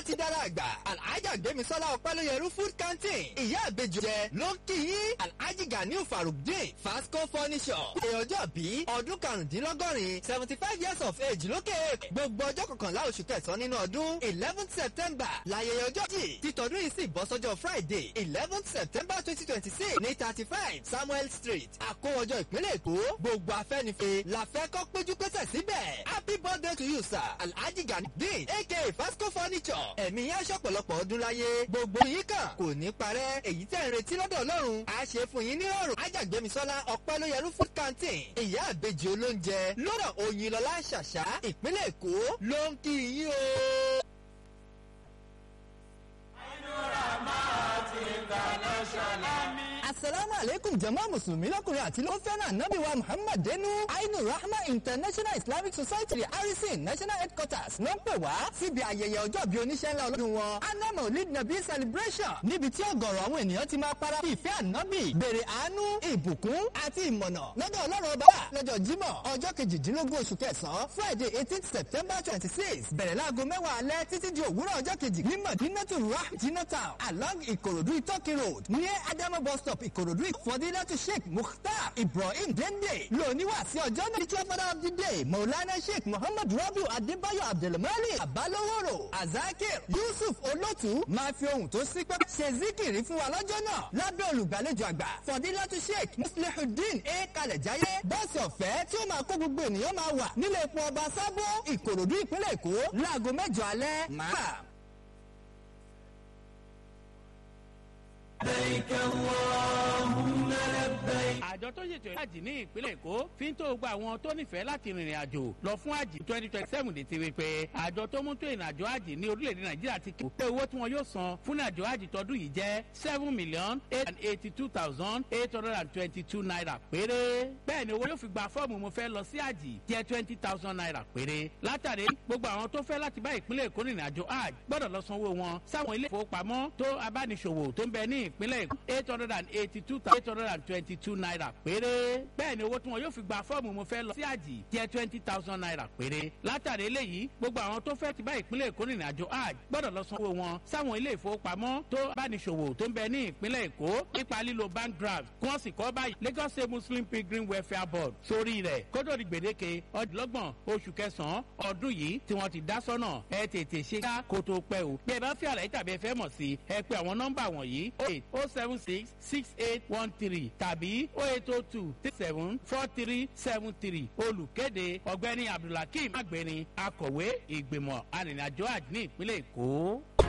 ti dára àgbà alhaja gbémisọ́lá ọpẹ́lóyẹrú food canteen ìyá àbejò jẹ ló ń kí yín alhaji ganiu farukdin fasco furniture èèyànjọ́ bí ọdún karùndínlọ́gọ́rin seventy five years of age lókè gbogbo ọjọ́ kọkànlá oṣù kẹsàn-án nínú ọdún eleventh september láyẹyẹ ọjọ́ jì títọ́dún yìí sì bọ́ sọ́jọ́ friday eleventh september twenty twenty six ní thirty five samuel street àkówọjọ ìpínlẹ̀ èkó gbogbo afẹ́nifẹ́ la fẹ́ kọ́ péjú pésẹ̀ síbẹ̀ happy birthday to you sir alhaji ganiudin aka fasco furniture ẹ̀mí yẹn aṣọ́pọ̀lọpọ̀ ọdún láyé gbogbo yìí kan kò ní parẹ́ èyí tẹ̀ ń retí lọ́dọ̀ ọlọ́run a ṣe fún yín ní ọ̀rùn ajagbemisola ọpẹ́lóyẹrú food canteen ìyá àbejì olóúnjẹ lọ́rọ̀ òyìnlọ́lá ṣàṣà ìpínlẹ̀ èkó ló ń kí yín o. asalaamu aleykum jama musulumi lọkùnrin àti ló fẹ́ràn anabi wa muhammad denu ainu rahma international islamic society harrison national headquarters ló ń pè wá síbi ayẹyẹ ọjọ́ bíi oníṣẹ́ ńlá ọlọ́dún wọn anam olid nabi celebration níbi tí ọgọ̀rọ̀ àwọn ènìyàn ti máa para bí ìfẹ́ ànábì bèrè àánú ìbùkún àti ìmọ̀nà lọ́dọ̀ ọlọ́run ọba lọ́jọ́ jímọ̀ ọjọ́ kejìdínlógún oṣù kẹsàn-án friday eighteen september twenty six bẹ̀rẹ̀ láago mẹ́wàá alẹ́ títí di òwúrọ̀ ọjọ́ kejì ní madinatu rah jinatown along ìkòròdú ìtọ́kì road ní adama bus stop ìkòròdú ìfọdílẹ́tù sheikh mukhtar ibrahim dende lóníwà sí ọjọ́ náà teacher father of the day maulana sheikh muhammad rabiu adébáyọ̀ abdulmalik abaloworo azakir yusuf olótù máa fi ohun tó sí pẹ́ ṣe zikiri fún wa lọ́jọ́ náà lábẹ́ olùgbàlejò àgbà fọdílẹ́tù sheikh muslihudeen a kalẹ̀jáyé bọ́ọ̀sì ọ̀fẹ́ tí ó máa kó gbogbo ènìyàn máa wà nílé epo ọba sábó ìkòròdú ìpínlẹ̀ èkó láago mẹ́jọ alẹ́ máa. لبيك اللهم لبيك àjọ tó ṣètò ìrìnàjò ní ìpínlẹ̀ èkó fi ń tó gba àwọn tó nífẹ̀ẹ́ láti rìnrìn àjò lọ fún àjì twenty twenty seven dé ti rí pé àjọ tó mú tó ìrìnàjò àjì ní orílẹ̀-èdè nàìjíríà ti kò pé owó tí wọn yóò san fún ìrìnàjò àjì tọdún yìí jẹ́ seven million eight and eighty two thousand eight hundred and twenty two naira péré bẹ́ẹ̀ ni owó yóò fi gba fọ́ọ̀mù mo fẹ́ lọ sí àjì jẹ́ twenty thousand naira péré látàrí gbogbo àwọn tó fẹ́ láti bá ìpínlẹ̀ èkó rìnrìn àjò àjì gbọ́dọ̀ lọ sanwó wọn sáwọn ilé ìfowópamọ́ tó abániṣòwò tó ń bẹ ní ìpínlẹ̀ èkó eight hundred and eighty two thousand eight hundred and twenty two naira péré bẹ́ẹ̀ ni owó tí wọn yóò fi gba fọ́ọ̀mù mo fẹ́ lọ sí àjì jẹ́ twenty thousand naira péré látàrí eléyìí gbogbo àwọn tó fẹ́ ti bá ìpínlẹ̀ èkó rìnrìn àjò àjì gbọ́dọ̀ lọ sanwó wọn sáwọn ilé ìfowópamọ́ tó abániṣòwò tó ń bẹ ní ìpínlẹ̀ èkó nípa lílo bank draft kí wọ́n sì kọ́ báyìí lagos state muslim pilgrim welfare board sórí rẹ̀ kótó di gbèdéke ọdúnlọ́gbọ̀n oṣù kẹsàn-án ọdún yìí tí wọ́n ti dá sọ́nà ẹ tètè ṣe ká kó tó pẹ́ o bí ẹ bá fi àlàyé tàbí ẹ fẹ́ mọ̀ sí ẹ pé àwọn nọ́mbà wọ̀nyí o eight o seven six six eight one three tàbí o eight o two three seven four three seven three olùkéde ọ̀gbẹ́ni abdulhakeem agbẹ̀rin akọ̀wé ìgbìmọ̀ arìnrìnàjò àjò ní ìpínlẹ̀ èkó.